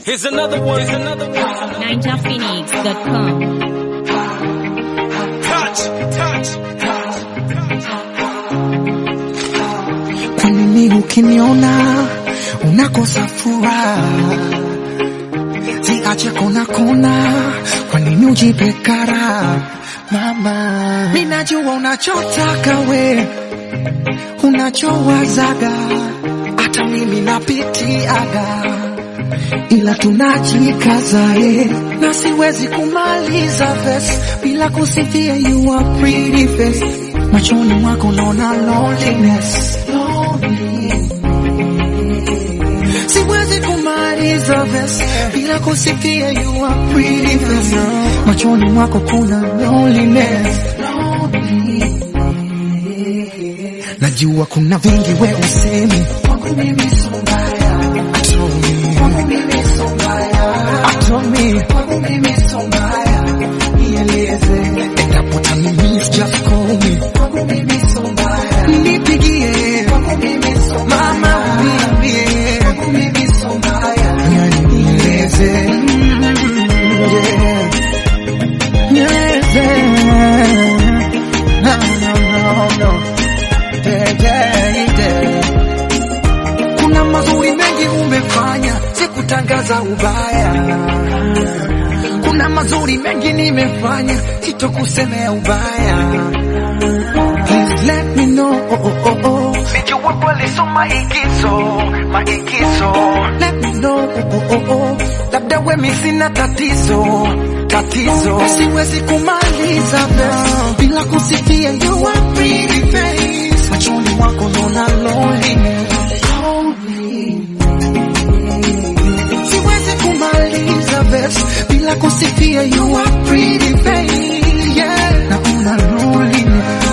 Here's another one. Here's another one. NinjaPhoenix.com. Touch, touch. Kwa nini ukiniona unakosa furaha? Ziache kona kona, kwa nini ujipe kara? Mama, mimi najua unachotaka we, unachowazaga, hata mimi napitiaga, ila tunajikaza eh, na siwezi kumaliza verse bila kusifia you are pretty face, machoni mwako naona loneliness, loneliness. Siwezi kumaliza verse bila kusifia you are pretty face. Machoni mwako kuna loneliness. Najua kuna vingi we usemi kwangu mimi so mbaya. Told me. Kwangu mimi so mbaya. Told me. Kwangu mimi so mbaya. Nieleze. Endapo tani miss just call me. Kwangu mimi so mbaya. Nipigie. Kwangu mimi so mbaya. Mama uniambie. Kwangu mimi so mbaya. Yani nieleze. Mm, yeah. Nieleze. No, no, no, no. Yeah, yeah, yeah. Kuna mazuri mengi umefanya, sikutangaza ubaya. Kuna mazuri mengi nimefanya, sitokusemea ubaya. Please let me know. Oh, oh, oh, oh. Sijua kweli so maigizo, maigizo. Let me know. Oh, oh, oh, oh. Labda wemi sina tatizo, tatizo. Siwezi kumaliza verse bila kusifia you are pretty face. Machoni mwako naona loneliness. Siwezi kumaliza verse bila kusifia you are pretty face. Yeah, naona loneliness.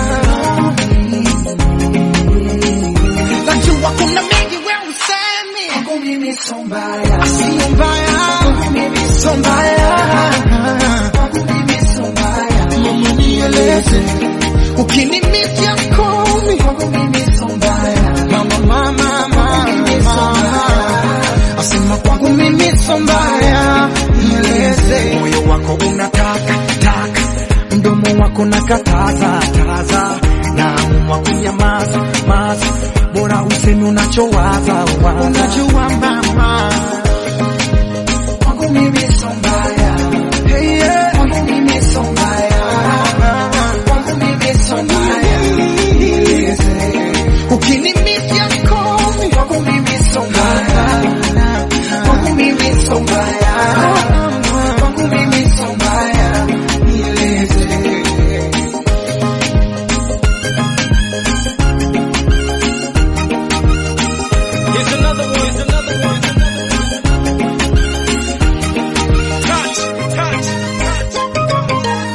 Najua kuna mengi we usemi. Kwangu mimi so mbaya. Sio mbaya. Kwangu mimi so mbaya. Kwangu mimi so mbaya. Mama nieleze. Ukinimiss just call me. Kwangu mimi so mbaya. Mama mama mama. Asema kwangu mimi so mbaya. Nieleze. Moyo wako unataka taka. Mdomo wako nakataza taza. Naamua kunyamaza maza. Bora useme unachowaza waza. Unajua mama. Kwangu mimi so mbaya. Hey, yeah. Kwangu mimi so mbaya. Kwangu mimi so mbaya. Nieleze. Ukinimiss just call me. Kwangu mimi so mbaya. Kwangu mimi so mbaya. Kwangu mimi so mbaya. Nieleze. Here's another one. Here's another one. Touch, touch, touch.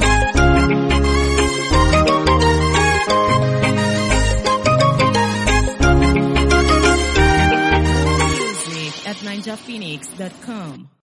Music at NinjaPhoenix.com.